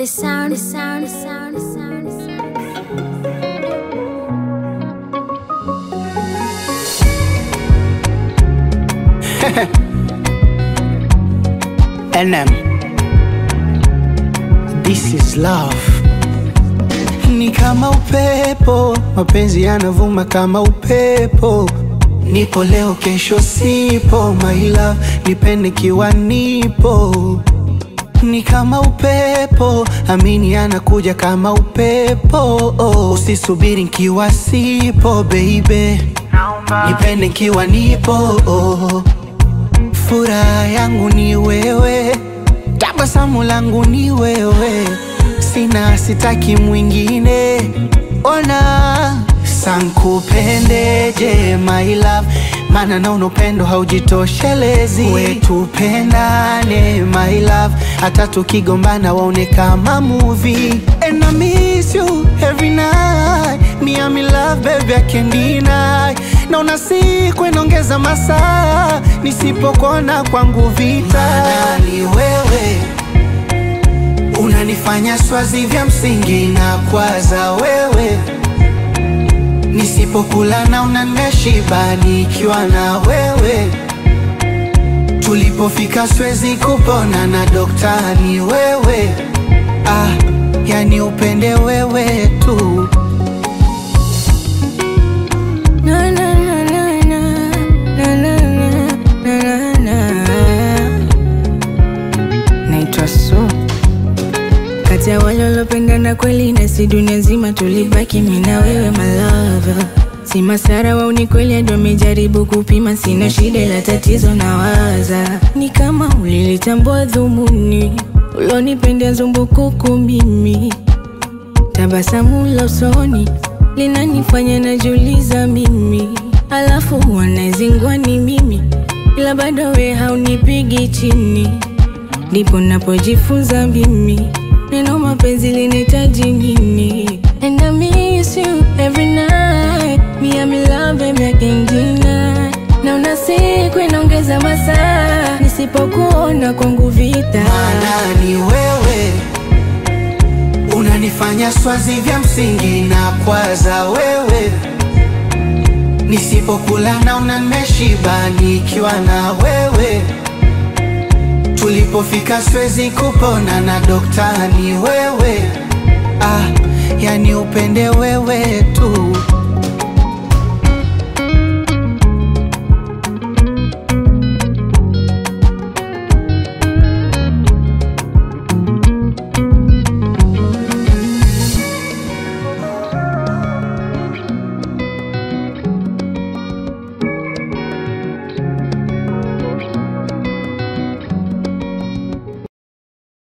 The sound, the sound, the sound, the sound, the sound. NM. This is love. Ni kama upepo, mapenzi yanavuma kama upepo. Nipo leo, kesho sipo, my love, nipende kiwa nipo. Ni kama upepo, amini anakuja kama upepo. Usisubiri nkiwa sipo, baby, nipende nkiwa nipo. Furaha yangu ni wewe, tabasamu langu ni wewe, sina sitaki mwingine. Ona sankupendeje my love, maana naona upendo haujitoshelezi. Wetupendane my love, hata tukigombana waone kama movie. And I miss you every night, me I'm in love baby I can't deny. Naona siku inaongeza masaa, nisipokona kwangu vita. Maana ni wewe unanifanya swazi vya msingi na kwaza wewe Nisipokula na unaneshiba nikiwa na wewe. Tulipofika siwezi kupona na dokta ni wewe. Ah, yani upende wewe tu. Na, na, na, na, na, na, na, na, na, na. Naitwa Su, kati ya wale waliopendana kweli, na si dunia nzima tulibaki mimi na wewe my love. Si masara wao ni kweli, ndo amejaribu kupima, sina shida ila tatizo na waza ni kama ulilitambua dhumuni ulonipendea zumbukuku mimi Tabasamu la usoni linanifanya najiuliza mimi, alafu wanazingwa ni mimi, ila bado we haunipigi chini. Ndipo napojifunza mimi neno mapenzi linahitaji nini. And I miss you every night, me I'm in love baby I can't deny. Naona siku inaongeza masaa, nisipokuona kwangu vita. Maana ni wewe unanifanya swazi vya msingi na kwaza wewe. Nisipokula na unaneshiba nikiwa na wewe. Tulipofika siwezi kupona na dokta ni wewe. Ah, yani upende wewe tu.